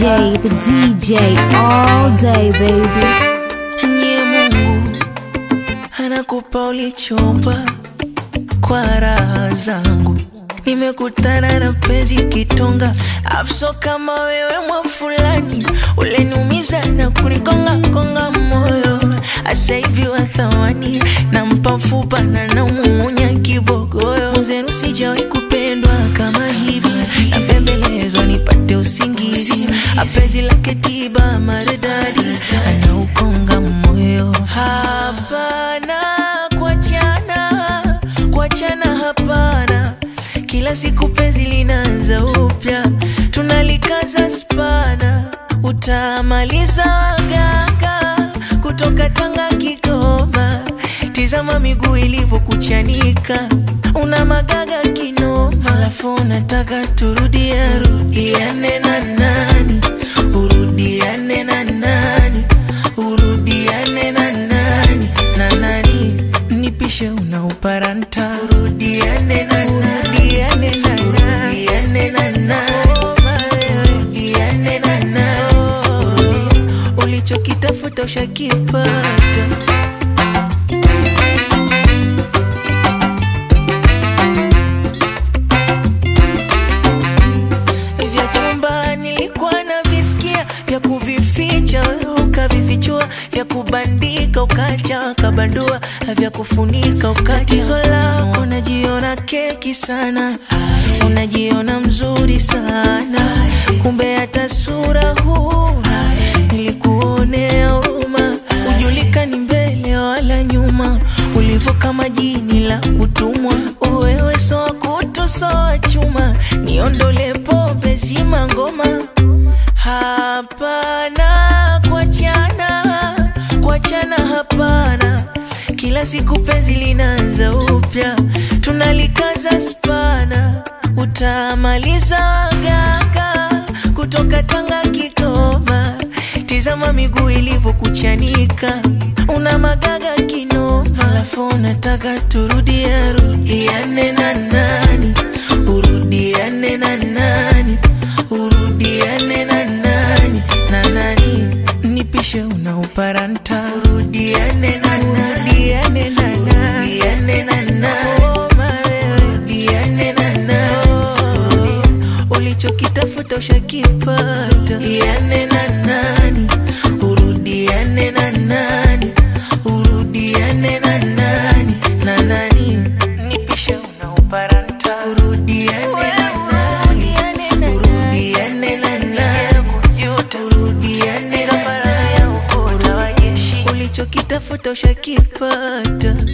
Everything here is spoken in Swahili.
DJ, the DJ, all day, baby. Nye Mungu anakupa ulichomba kwa raha zangu. Nimekutana na penzi kitonga, afso kama wewe mwa fulani, uleniumiza na kunikonga konga moyo. Asa hivi wa thamani, nampa mfupa na namuunya kibogoyo. Mwenzenu sijawahi kupendwa kama hivi, napembelezwa nipate usingizi. Apenzi lake tiba maridadi, anaukonga moyo. Hapana kuachana, kuachana hapana. Kila siku penzi linaanza upya, tunalikaza spana, utamaliza gaga kutoka Tanga Kigoma. Tizama miguu ilivyokuchanika, una magaga kinoma, alafu unataka turudia rudiane na nani, urudiane na nani, urudiane na nani na nani, nipishe una uparanta, urudiane na urudiane na urudiane na nani, urudiane na nani, ulichokitafuta ushakipata. vya chumba nilikuwa na visikia vya kuvificha wewe ukavifichua vya kubandika ukacha ukabandua vya kufunika ukatizo lako unajiona keki sana unajiona mzuri sana kumbe hata sura huna nilikuonea huruma ujulikani mbele wala nyuma ulivyo kama jini la kutumwa wewe soa kutu soa chuma niondole pombe zima ngoma hapana kuachana kuachana hapana kila siku penzi linaanza upya tunalikaza spana utamaliza gaga kutoka Tanga Kigoma tizama miguu ilivyokuchanika una magaga kinoma alafu unataka turudia rudiane na nani urudiane na nani urudiane na nani na nani nipishe una uparanta urudiane na urudiane na nani urudiane na nani urudiane na nani ulichokitafuta ushakipata iane na nani urudiane na nani urudiane na nani na nani nipishe una uparanta urudiane na nani urudiane na nani urudiane na nani ulichokitafuta ushakipata